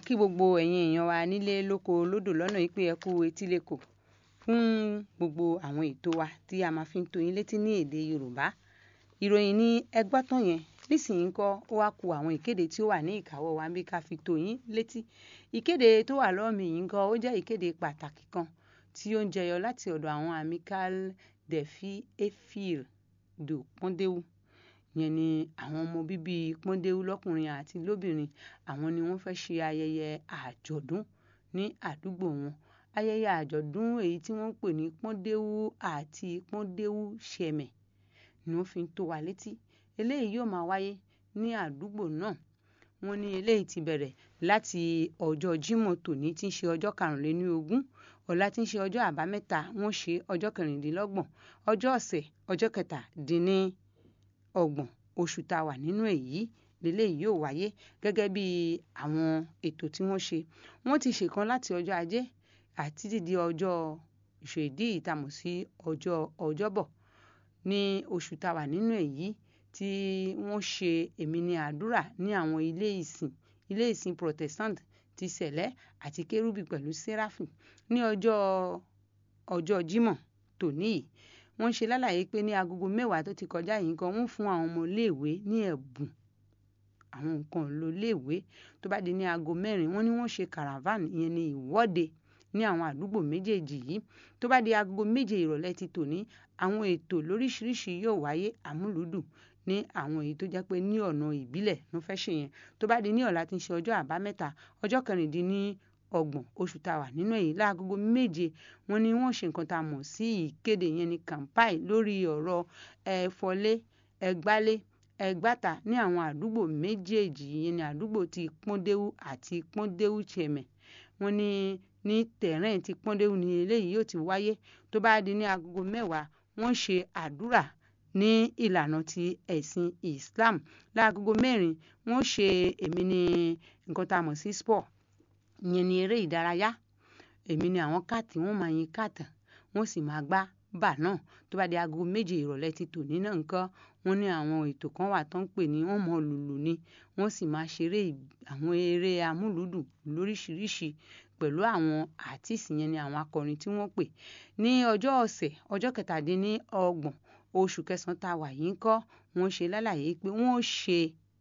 kí gbogbo ẹ̀yin èèyàn wa nílé lóko lódò lọ́nà yìí pé ẹ kú etíléko fún gbogbo àwọn ètò wa tí a máa fi ń tó yín létí ní èdè Yorùbá ìròyìn ní ẹgbọ́ tán yẹn nísìnyí ńkọ́ ó wá ku àwọn ìkéde tí ó wà ní ìkáwọ́ wa bí ká fi tó yín létí ìkéde tó wà lọ́ọ̀mì yìí ńkọ́ ó jẹ́ ìkéde pàtàkì kan tí ó ń jẹyọ láti ọ̀dọ̀ àwọn Amicale des Filles et Filles de Pọ́ndéwú yẹn ni àwọn ọmọ bíbí Pọ́ndéwú lọ́kùnrin àti lóbìnrin àwọn ni wọ́n fẹ́ ṣe ayẹyẹ àjọ̀dún ní àdúgbò wọn ayẹyẹ àjọ̀dún èyí tí wọ́n ń pè ní Pọ́ndéwú àti Pọ́ndéwú ṣẹmẹ̀ ni wọ́n fi ń tó wa létí eléyìí yóò máa wáyé ní àdúgbò náà wọ́n ní eléyìí ti bẹ̀rẹ̀ láti ọjọ́ Jímọ̀ tòní tí ń ṣe ọjọ́ karùnléníogún ọ̀la tí ń ṣe ọjọ́ àbámẹ́ta wọ́n ṣe ọjọ́ kẹrìndínlọ́gbọ̀n ọjọ́ ọ̀sẹ̀ ọjọ́ kẹtàdínní ọgbọ̀n oṣù tá a wà nínú èyí lélẹ́yìí yóò wáyé gẹ́gẹ́ bí àwọn ètò tí wọ́n ṣe wọ́n ti ṣèkan láti ọjọ́ ajé àti títí ọjọ́ ìṣèdí ìtamọ̀ sí ọjọ́ ọjọ́bọ̀ ní oṣù tá a wà nínú èyí tí wọ́n ṣe èmi ní àdúrà ní àwọn ilé ìsìn ilé ìsìn protestant ti sẹ̀lẹ́ àti kérúbì pẹ̀lú sẹ́ráfì ní ọjọ́ ọjọ́ jímọ̀ tòní yìí wọ́n ṣe lálàyé pé ní agogo mẹ́wàá tó ti kọjá yìí kan wọ́n fún àwọn ọmọ iléèwé ní ẹ̀bùn àwọn nǹkan ló léèwé tó bá di ní aago mẹ́rin wọ́n ní wọ́n ṣe caravan ìyẹn ní ìwọ́de ní àwọn àdúgbò méjèèjì yìí tó bá di aago méje ìrọ̀lẹ́ ti tòní àwọn ètò lóríṣiríṣi yóò wáyé àmúlùdùn ní àwọn èyí tó jẹ́ pé ní ọ̀nà ìbílẹ̀ ló fẹ́ ṣe yẹn tó bá di ní ọ̀la tí ń ṣe ọjọ́ àbámẹ́ta ọjọ́ kẹrìndínlọ́gbọ̀n oṣù tá a wà nínú èyí láagogo méje wọn ni wọ́n ṣe nǹkan tá a mọ̀ sí ìkéde yẹn ní kàmpáì lórí ọ̀rọ̀ ẹ̀fọ́lé ẹ̀gbálé ẹ̀gbáta ní àwọn àdúgbò méjèèjì yẹn ní àdúgbò ti pọ́ndéwú àti pọ́ndéwú chẹ̀mẹ̀ wọ́n ní ní tẹ̀rẹ́ǹ ti pọ́ndéwú ni eléyìí yóò ti wáyé tó bá di ní agogo mẹ́wàá wọ́n ṣe àdúrà ní ìlànà ti ẹ̀sìn Islam láagogo mẹ́rin wọ́n ṣe èmi ní nǹkan tá a mọ̀ sí sport ìyẹn ní eré ìdárayá èmi ní àwọn káàtì wọ́n máa yin káàtà wọ́n sì máa gbá bà náà tó bá di aago méje ìrọ̀lẹ́ ti tòní náà nǹkan wọ́n ní àwọn ètò kan wà tó ń pè ní wọ́n mọ lùlù ni wọ́n sì máa ṣeré àwọn eré amúlùdùn lóríṣiríṣi pẹ̀lú àwọn àtìsí yẹn ni àwọn akọrin tí wọ́n pè ní ọjọ́ ọ̀sẹ̀ ọjọ́ kẹtàdínlọ́gbọ̀n oṣù kẹsàn-án tá a wà yìí ń kọ́ wọ́n ṣe lálàyé pé wọ́n ṣe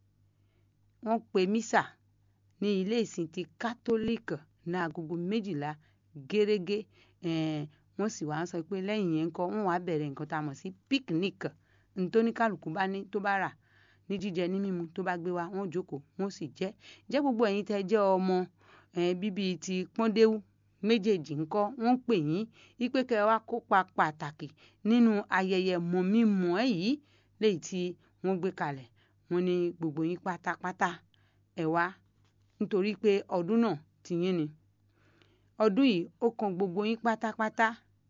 wọ́n pe mísà ní ilé ìsìn ti kátólíìkì ní agogo méjìlá gẹ́rẹ́gẹ́ wọ́n sì wá ń sọ pé lẹ́yìn yẹn ń kọ́ wọ́n wá bẹ̀rẹ̀ nǹkan tá a mọ̀ sí píkníkì ntóníkàlùkù bá ní tó bá rà ní jíjẹ ní mímu tó bá gbé wá wọ́n jókòó wọ́n sì jẹ jẹ́ gbogbo ẹ̀yin tẹ́ jẹ́ ọmọ bíbí ti pọ́ndéwú méjèèjì ńkọ́ wọ́n pè yín wípé kẹ́ ẹ wá kópa pàtàkì nínú ayẹyẹ mọ̀mímọ̀ ẹ̀ yìí léyìí tí wọ́n gbé kalẹ̀ wọ́n ní gbogbo yín pátápátá ẹ wá nítorí pé ọdún náà ti yín ni ọdún yìí ó kan gbogbo yín pátápátá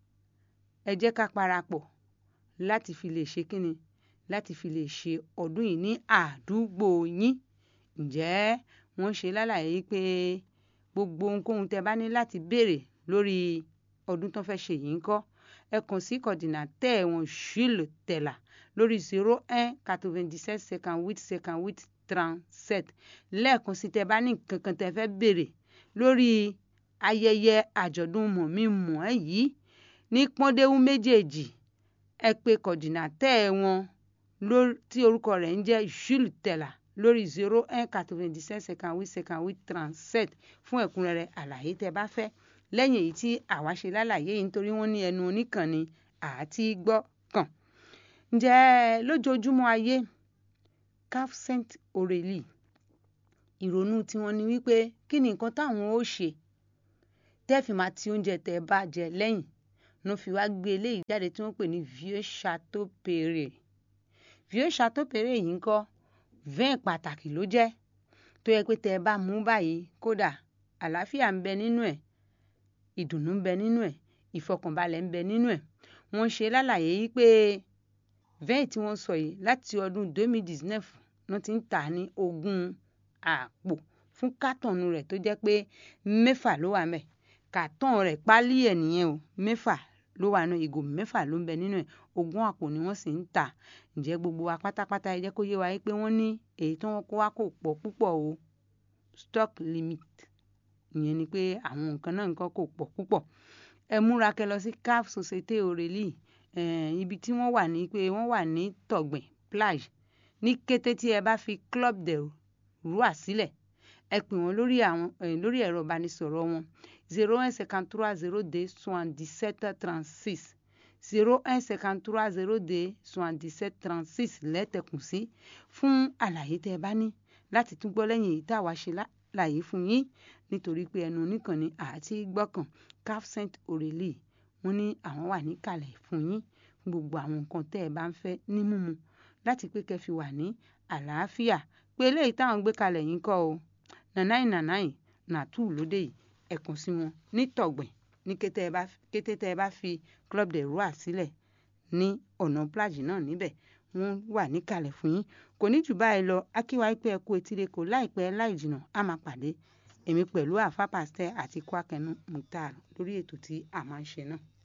ẹ jẹ́ ká parapọ̀ láti fi lè ṣe kíni láti fi lè ṣe ọdún yìí ní àdúgbò yín ǹjẹ́ wọ́n ṣe lálàyé pé gbogbo ohunkóhun tẹ́ bá ní láti béèrè lórí ọdún tó fẹ́ ṣe yìí ń kọ́ ẹ kàn sí coordinateur wọn Jules Tella lórí zero un quatre-vingt-dix-sept cinquante-huit cinquante-huit trente-sept lẹ́ẹ̀kan sí tẹ́ bá ní nǹkan kan tẹ́ fẹ́ béèrè lórí ayẹyẹ àjọ̀dún mọ̀mí-mọ̀ ẹ́ yìí ní pọ́ndéwú méjèèjì ẹ pè coordinateur wọn tí orúkọ rẹ̀ ń jẹ́ Jules Tella lórí zero un quatre-vingt-dix-sept cinquante-huit cinquante-huit trente-sept fún ẹ̀kúnrẹ́rẹ́ àlàyé tẹ́ bá fẹ́ lẹ́yìn èyí tí àwa ṣe lálàyé yìí nítorí wọ́n ní ẹnu oníkànnì àti gbọ́ kàn. ǹjẹ́ lójoojúmọ́ ayé Cap Saint Aurélie ìrònú tiwọn ni wípé kí ni nǹkan táwọn ó ṣe tẹ́ fi máa ti oúnjẹ tẹ́ bá jẹ lẹ́yìn ló fi wá gbé eléyìí jáde tí wọ́n pè ní Vieux Chateau Perret Vieux Chateau Perret yìí ń kọ́ vin pàtàkì ló jẹ́ tó yẹ pé tẹ́ ẹ bá mú báyìí kódà àlàáfíà ń bẹ nínú ẹ̀ ìdùnnú ń bẹ nínú ẹ̀ ìfọkànbalẹ̀ ń bẹ nínú ẹ̀ wọ́n ṣe lálàyé yìí pé vin tí wọ́n sọ yìí láti ọdún 2019 wọ́n ti ń tà ní ogún àpò fún kátọ̀nù rẹ̀ tó jẹ́ pé mẹ́fà ló wà mẹ́ kàtọ́n rẹ̀ pálí ẹ̀ nìyẹn o mẹ́fà ló wà náà ìgò mẹ́fà ló ń bẹ nínú ẹ̀ ogún àpò ni wọ́n sì ń tà ǹjẹ́ gbogbo wa pátápátá ẹ jẹ́ kó yé wa pé wọ́n ní èyí tí wọ́n kó wá kò pọ̀ púpọ̀ o stock limit ìyẹn ni pé àwọn nǹkan náà nǹkan kò pọ̀ púpọ̀ ẹ múra kẹ́ lọ sí caf société aurélie ibi tí wọ́n wà ní pé wọ́n wà ní tọ̀gbìn plage ní kété tí ẹ bá fi club de roi sílẹ̀ ẹ pè wọ́n lórí àwọn lórí ẹ̀rọ ìbánisọ̀rọ̀ wọn zero un cinquante trois zero deux soixante dix sept trente six zero un cinquante trois zero deux soixante dix sept trente six lẹ́tẹ̀kùn sí fún àlàyé tẹ́ ẹ bá ní láti tún gbọ́ lẹ́yìn èyí tá a wá ṣe láàyè fún yín nítorí pé ẹnu oníkànnì àti gbọ́kàn caf saint aurélie wọ́n ní àwọn wà níkàlẹ̀ fún yín fún gbogbo àwọn nǹkan tẹ́ ẹ bá ń fẹ́ ní mímu láti pé kẹ́ fi wà ní àlàáfíà pé eléyìí táwọn gbé kalẹ̀ yín kọ́ o nànáì nànáì nàtú lóde yìí ẹ̀kún sí wọn ní tọ̀gbìn ní kété tẹ́ ẹ bá fi club de roi sílẹ̀ ní ọ̀nà plage náà níbẹ̀ wọ́n wà níkàlẹ̀ fún yín kò ní jù báyìí lọ akíwá pé ẹ kú etíre kò láìpẹ́ láì jìnnà á máa pàdé èmi pẹ̀lú àfa pàṣẹ àti kwakẹnu mutar lórí ètò tí a máa ń ṣe náà.